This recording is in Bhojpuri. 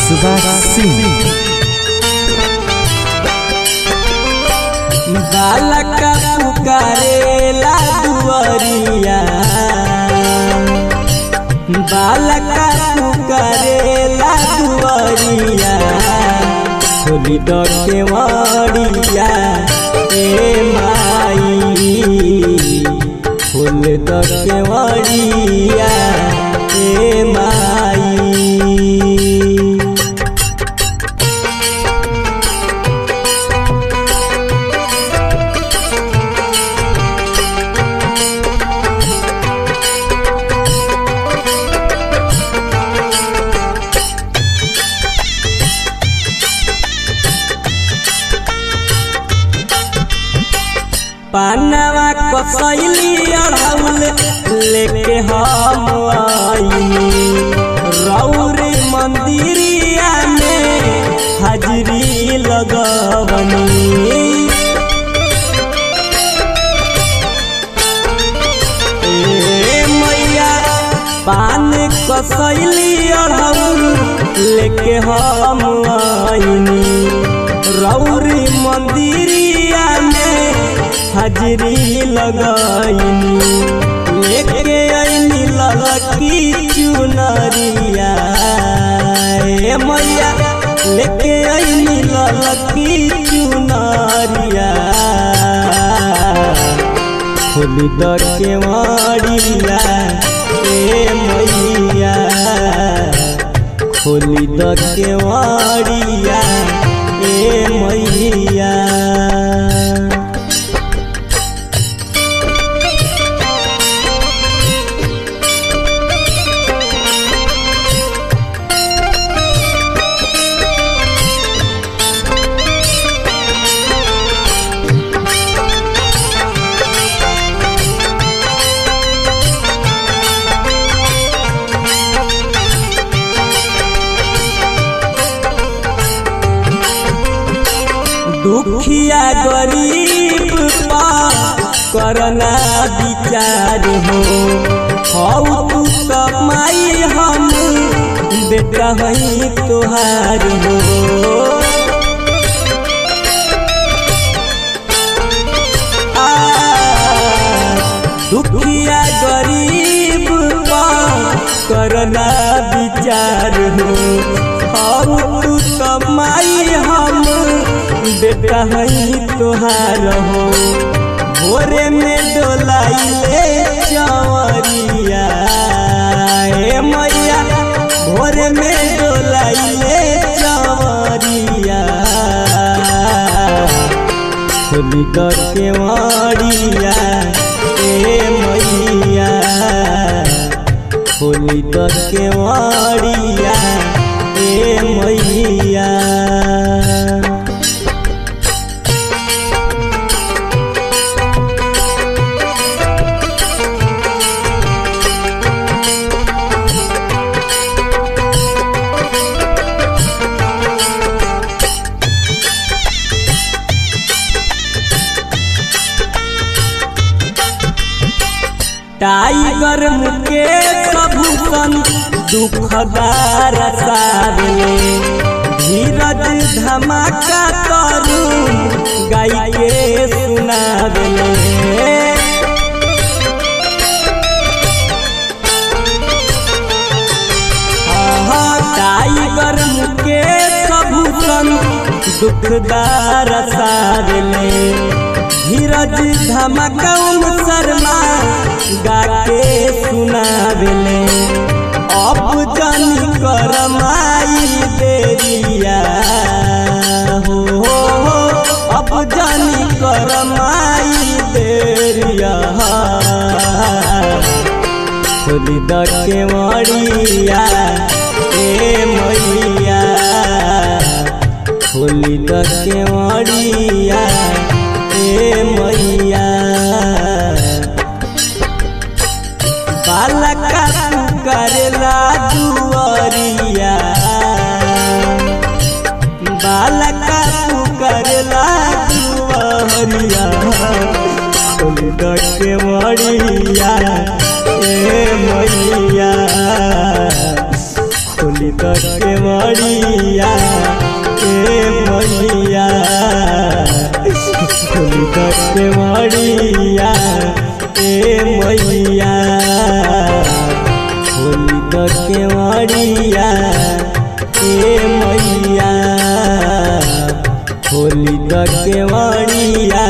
सुभाष सिंह बालका पुकारेला दुआरिया बालका पुकारेला दुआरिया खोली द केवड़िया ए माई खोल द केवड़िया ए माई पानवा कसैली अढ़ौल लेके हम आईनी रौरे मंदिरिया में हाजरी लगवनी ए मैया पान कसैली अढ़ौल लेके हम आईनी रौरी मंदिरिया में हाजरी लगाईनी लेके आईनी ललकी चुनरिया ए मैया लेके आईनी ललकी चुनरिया खोली द केवड़िया ए मैया खोली द केवड़िया ए मैया दुखिया गरीब पा करना विचार हो हौ तू कमाई हम बेटा हई तोहार हो आ, दुखिया गरीब पा करना विचार हो हौ तू कमाई हम बेटा हई तोहार हो भोरे में डोलाइले चवरिया ए मैया भोरे में डोलाइले चवरिया खोली द केवड़िया ए मैया खोली द केवड़िया ए मैया टाइगर मुकेश भूषण दुखदार सारले धीरज धमाका तरुण गाई के सुनावले आहा, टाइगर मुकेश भूषण दुखदार सारले धीरज धमकम शर्मा गाके सुनावेले अब जानी करमाई देरिया हो हो हो अब जानी करमाई देरिया खोली द केवड़िया ए मैया खोली द केवड़िया ए मैया बालका करेला दुआरिया बालका करेला दुआरिया खोली द केवड़िया ए मैया खोली के मड़िया ए मैया खोली के मड़िया ए मैया खोली के मड़िया ए मैया खोली के मड़िया